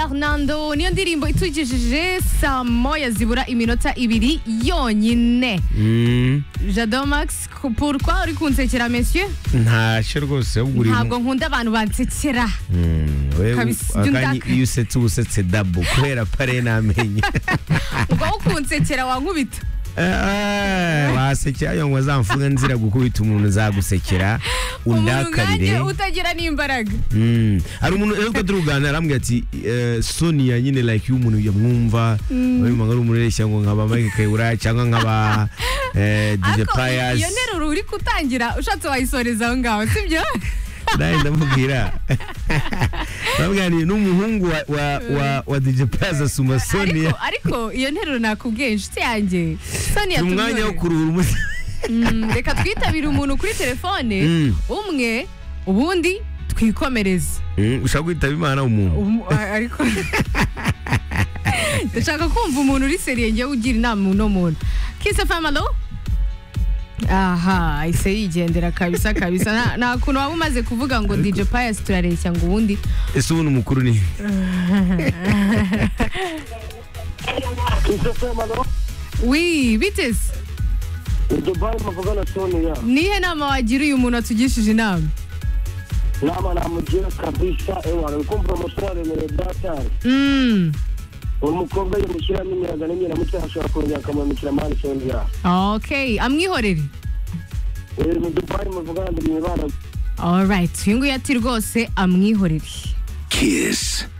Fernando niyo ndirimbo itwigejeje saa moya zibura iminota ibiri yonyine Mm, jado max pourquoi uri kunsekera monsieur ntashye rwose ahubwo uri ntabwo nkunda abantu bansekera Mm, we- Kabisa, ibyo akanya ndaka- iyo usetse uba usetse dabo kubera pare namenye ubwo wo kunsekera wankubita wasekera ayo ngo azamfunge nzira gukubita umuntu uzagusekera umuntu nkanjye undakarire utagira n'imbaraga Mm. hari umuntu rero turi kuganira arambwira ati eh, sonia nyine like iyo umuntu yamwumva bamwumva ari umureshya ngo nkaba mike kayura cyangwa nkaba eh, dj Ariko payas iyo nteruro uri gutangira ushatse wayisoreza aho ngaho sibyo nawe ndamubwira baganiriye n'umuhungu wa, wa, wa, wa dj payas asuma sonia ariko ariko iyo nteruro nakubwiye inshuti yanjye sonia ni umwanya wo tumwore. kuruhura umutima Mm, reka twitabire umuntu kuri telefone Mm. umwe ubundi twikomereze Mm, ushaka kwitaba imana umuntu Umu- a- ariko ndashaka kumva umuntu uri seriye ngewe ugira inama uno muntu kise famalo aha ahise yigendera kabisa kabisa Nta- nta kuntu waba umaze kuvuga ngo dj pius turareshya ngo ubundi ese ubu ni umukuru ni wi biteze dubai muvugana sonia nihe nama wagira uyu muntu atugishije inama nama namugira kabisa ewana wikumva umusore aremereye datari Mm. uwo mukobwa yamushyiramo imiyaga n'imyiramutwe ashobora kongera akamwambikira amani sonia ok amwihorere Eh, ni dubai muvugana ndi mwibana alright uyu nguyu ati rwose amwihorere Kiss